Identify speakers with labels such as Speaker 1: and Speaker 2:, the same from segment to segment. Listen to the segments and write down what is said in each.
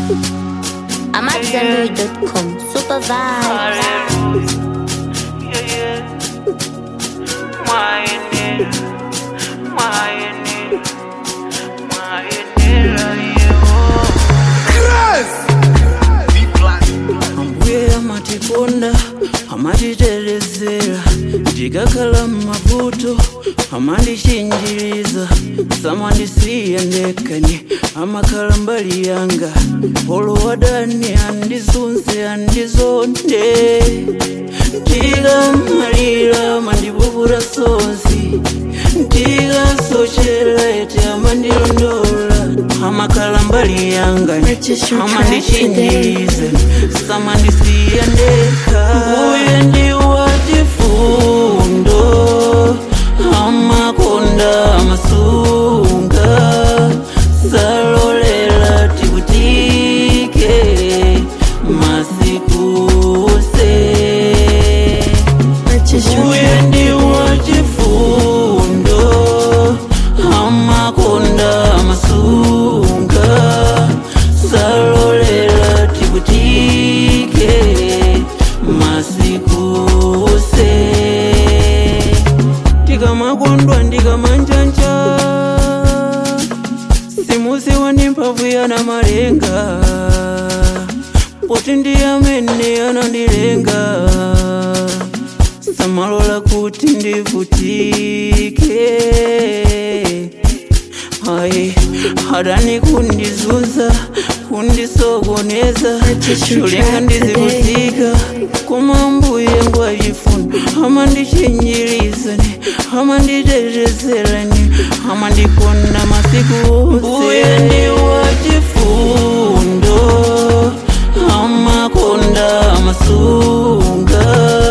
Speaker 1: I'm at zenbury.com. Super vibe.
Speaker 2: Yeah, yeah. Mwayene, mwayene, mwayene,
Speaker 3: ambuye amatikonda amatiterezera ndikakhala mmavuto amandichinjiriza samandisiya ndekani amakhala mbali yanga olowadani andizunze andizonde ndikamalira mandipupura sonsi ndikasochera ete amandilondola amakhala mbali yanga amandichinjiriza samandisiya ndekha mbuye ndiwatifundo amakonda amasunga salolela tikutike masikuse mbuye ndiwachifundo amakonda amasunga salolela tikutike masikuse tikamakondwa ndikamanjanja simuziwa ndi mphamvu yana malenga poti ndi amene anandilenga samalola kuti ndivutike ayi adani kundizunza kundisokoneza cholinga ndizivutika koma mbuye ngwachifuna amandichinjirizani amanditetezerani amandikonda masiku mbuye ndiwachifundo amakonda amasunga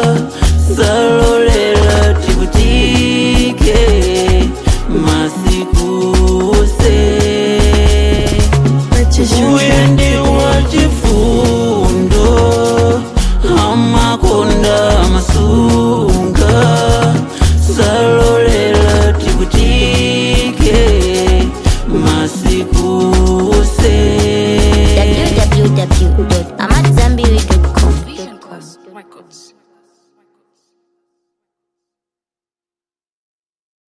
Speaker 3: salolela tikutike masikuse mbuye ndiwachifundo amakonda amasunga